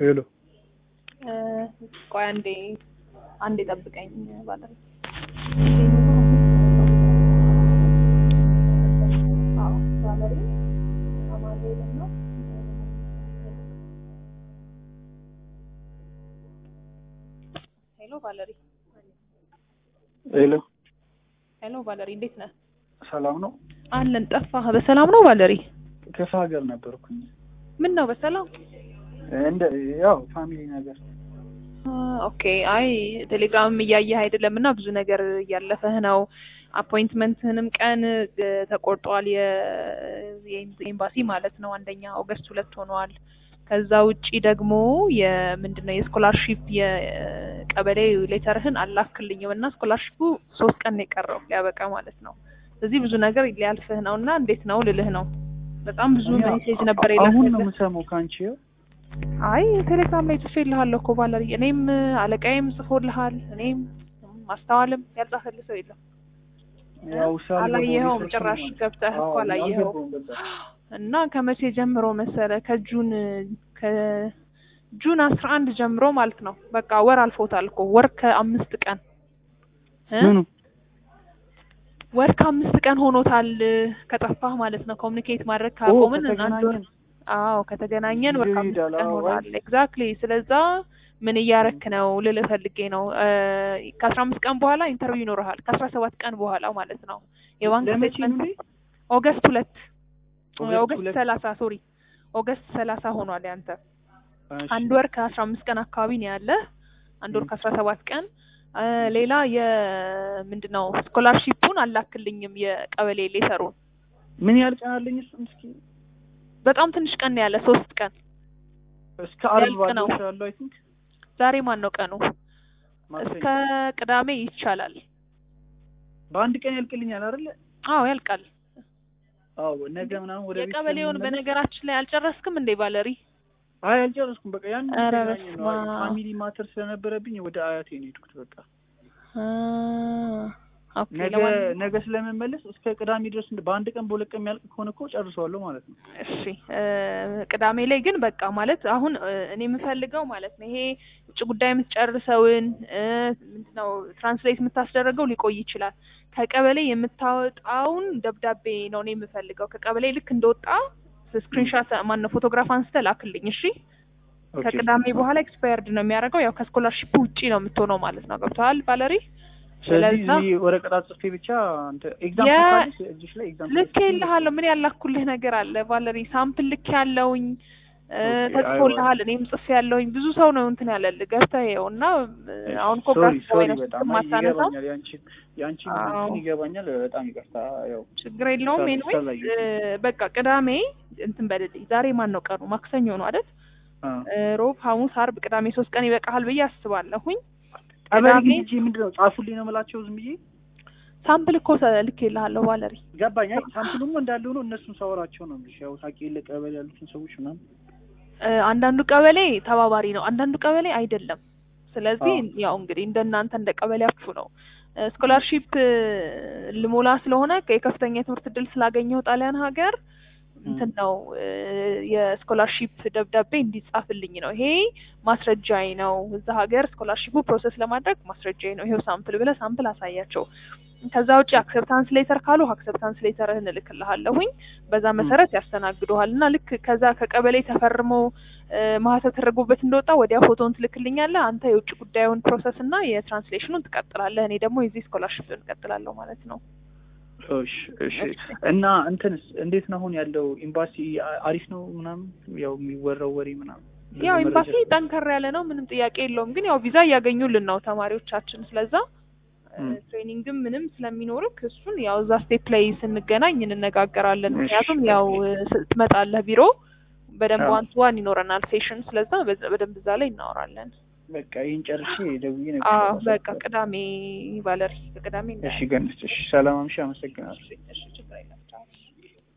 ሄሎ ቆይ አንዴ አንዴ ጠብቀኝ ባለ ሄሎ ቫለሪ ሄሎ ሄሎ ቫለሪ እንዴት ነህ? ሰላም ነው? አለን ጠፋህ። በሰላም ነው ቫለሪ? ክፍለ ሀገር ነበርኩኝ። ምን ነው በሰላም እንደ ያው ፋሚሊ ነገር ኦኬ። አይ ቴሌግራምም እያየህ አይደለም እና ብዙ ነገር እያለፈህ ነው። አፖይንትመንትህንም ቀን እ፣ ተቆርጧል። የ- የኤምባሲ ማለት ነው። አንደኛ ኦገስት ሁለት ሆኗል። ከዛ ውጪ ደግሞ የምንድን ነው የስኮላርሺፕ የቀበሌ ሌተርህን አላክልኝም እና ስኮላርሺፑ ሶስት ቀን ነው የቀረው ሊያበቃ ማለት ነው። እዚህ ብዙ ነገር ሊያልፍህ ነው እና እንዴት ነው ልልህ ነው። በጣም ብዙ እኔ ሜሴጅ ነበር አሁን ነው የላክልህ። የምሰማው ከአንቺ። አይ ቴሌግራም ላይ ጽፌልሃለሁ እኮ ባለሪ እኔም አለቃዬም ጽፎልሃል። እኔም ማስተዋልም ያልጻፈልህ ሰው የለም። ያው ሳልገባው አላየኸውም ሪሰርች ጭራሽ ነው። ገብተህ እኮ አዎ፣ አላየኸውም። አልገባውም በቃ። እና ከመቼ ጀምሮ መሰለ ከጁን ከጁን አስራ አንድ ጀምሮ ማለት ነው። በቃ ወር አልፎታል እኮ ወር ከአምስት ቀን እ? ምኑ ወር ከአምስት ቀን ሆኖታል ከጠፋህ ማለት ነው። ኮሚኒኬት ማድረግ ካቆምን አንድ ወር ከተገናኘን አዎ ከተገናኘን ወር ጊዜው ከአምስት ይሄዳል። ቀን አዎ፣ ሆኗል። ኤግዛክትሊ። ስለዛ ምን እያረክ ነው ልልህ ፈልጌ ነው። ከአስራ አምስት ቀን በኋላ ኢንተርቪው ይኖርሃል። ከአስራ ሰባት ቀን በኋላ ማለት ነው። የባንክ ለመቼ ነው ስቴትመንት እንዴ? ኦገስት ሁለት ኦገስት ኦገስት ሁለት? ሰላሳ ሶሪ ኦገስት ሰላሳ ሆኗል ያንተ እሺ። አንድ ወር ከአስራ አምስት ቀን አካባቢ ነው ያለ አንድ ወር ም። ከአስራ ሰባት ቀን አ፣ ሌላ የምንድን ነው ስኮላርሺፑን አላክልኝም የቀበሌ ሌተሩን ምን ያህል ቀን አለኝ? እሱን እስኪ በጣም ትንሽ ቀን ነው ያለ ሶስት ቀን እስከ አርብ ያልቅ ነው። ባለው ያለው አይ ቲንክ ዛሬ ማን ነው ቀኑ እስከ ማክሰኞ ቅዳሜ ይቻላል በአንድ ቀን ያልቅልኛል አይደለ? አዎ ያልቃል አዎ ነገ ምናምን ወደ ቤት የቀበሌውን ስለምመለስ- በነገራችን ላይ አልጨረስክም እንዴ ባለሪ አይ አልጨረስኩም። በቃ ያን ኧረ ተገናኘን ነው። በስመ አብ። ፋሚሊ ማተር ስለነበረብኝ ወደ አያቴ ነው የሄድኩት። በቃ አ፣ ኦኬ ነገ ለማንኛውም ነገ ስለምመለስ እስከ ቅዳሜ ድረስ እንደ- በአንድ ቀን በሁለት ቀን የሚያልቅ ከሆነ እኮ ጨርሰዋለሁ ማለት ነው። እሺ እ፣ ቅዳሜ ላይ ግን በቃ ማለት አሁን እ፣ እኔ የምፈልገው ማለት ነው ይሄ ውጭ ጉዳይ የምትጨርሰውን እ፣ ምንድነው ትራንስሌት የምታስደረገው ሊቆይ ይችላል። ከቀበሌ የምታወጣውን ደብዳቤ ነው እኔ የምፈልገው። ከቀበሌ ልክ እንደወጣ ስክሪንሻት ማነው ፎቶግራፍ አንስተ ላክልኝ። እሺ ኦኬ። ከቅዳሜ በኋላ ኤክስፓየርድ ነው የሚያደርገው። ያው ከስኮላርሺፕ ውጪ ነው የምትሆነው ማለት ነው። ገብተዋል ቫለሪ? ስለዚህ ስለዛ እዚህ ወረቀት ጽፌ ብቻ አንተ ኤግዛም የ- ካለሽ እጅሽ ላይ ኤግዛም ልክ ይልሃለሁ። ምን ያላኩልህ ነገር አለ ቫለሪ? ሳምፕል ልክ ያለውኝ እ፣ ኦኬ፣ ተጽፎልሃል። እኔም ጽፌ ያለውኝ ብዙ ሰው ነው እንትን ያለልህ ገብተህ ይኸው እና እ፣ አሁን እኮ ሶሪ ግራፍ ሶሪ ነው በጣም አይ ማታነሳው ይገባኛል። ያንቺን ያንቺን አዎ። እንትን ይገባኛል። በጣም ይቅርታ። ያው ችግር የለውም። ሰ- ኤኒዌይስ ሰላዩ። በቃ ቅዳሜ እንትን በልልኝ። ዛሬ ማን ነው ቀኑ? ማክሰኞ ነው አይደል? አ እ፣ ሮብ፣ ሐሙስ፣ አርብ፣ ቅዳሜ ሶስት ቀን ይበቃሃል ብዬ አስባለሁኝ። ቀበሌ ቅዳሜ ግን ሂጂ ምንድን ነው ጻፉልኝ ነው የምላቸው ዝም ብዬ ሳምፕል እኮ ልክ ይልሃለሁ ቫለሪ ገባኝ። አይ ሳምፕሉም እንዳለ ሆኖ እነሱን ሳወራቸው ነው የምልሽ። ያው ታውቂ የለ ቀበሌ ያሉትን ሰዎች ምናምን እ፣ አንዳንዱ ቀበሌ ተባባሪ ነው፣ አንዳንዱ ቀበሌ አይደለም። ስለዚህ አዎ። ያው እንግዲህ እንደናንተ እንደ ቀበሌያችሁ ነው። ስኮላርሺፕ ልሞላ ስለሆነ የከፍተኛ የትምህርት እድል ስላገኘው ጣሊያን ሀገር እንትን ነው እ፣ የስኮላርሺፕ ደብዳቤ እንዲጻፍልኝ ነው። ይሄ ማስረጃዬ ነው። እዛ ሀገር ስኮላርሺፑ ፕሮሰስ ለማድረግ ማስረጃዬ ነው። ይሄው ሳምፕል ብለህ ሳምፕል አሳያቸው። ከዛ ውጭ አክሰፕታንስ ሌተር ካሉ አክሰፕታንስ ሌተርህን እልክልሃለሁኝ በዛ መሰረት ያስተናግዱሃል። እና ልክ ከዛ ከቀበሌ ተፈርሞ እ፣ ማህተም ተደርጎበት እንደወጣ ወዲያ ፎቶን ትልክልኛለህ። አንተ የውጭ ጉዳዩን ፕሮሰስ እና የትራንስሌሽኑን ትቀጥላለህ። እኔ ደግሞ የዚህ ስኮላርሽፕን እቀጥላለሁ ማለት ነው። እሺ እሺ። እና እንትንስ እንዴት ነው አሁን ያለው ኤምባሲ አ- አሪፍ ነው ምናምን ያው የሚወራው ወሬ ምናምን ብዙ ያው መረጃ ኤምባሲ ስለ- ጠንከር ያለ ነው፣ ምንም ጥያቄ የለውም። ግን ያው ቪዛ እያገኙልን ነው ተማሪዎቻችን። ስለዛ እ፣ ም። ትሬኒንግም ምንም ስለሚኖርክ እሱን ያው እዛ ስቴፕ ላይ ስንገናኝ እንነጋገራለን። እሺ፣ ምክንያቱም ያው እ፣ ስ- ትመጣለህ ቢሮ በደንብ አዎ። ዋን ቱ ዋን ይኖረናል ሴሽን። ስለዛ በዛ- በደንብ እዛ ላይ እናወራለን። በቃ ይህን ጨርሼ ደውዬ ነው አዎ የምሰራው። በቃ ቅዳሜ ቫለሪ፣ ቅዳሜ እሺ ገንት እሺ፣ ሰላም አምሽ፣ አመሰግናለሁ። እሺ ችግር የለም።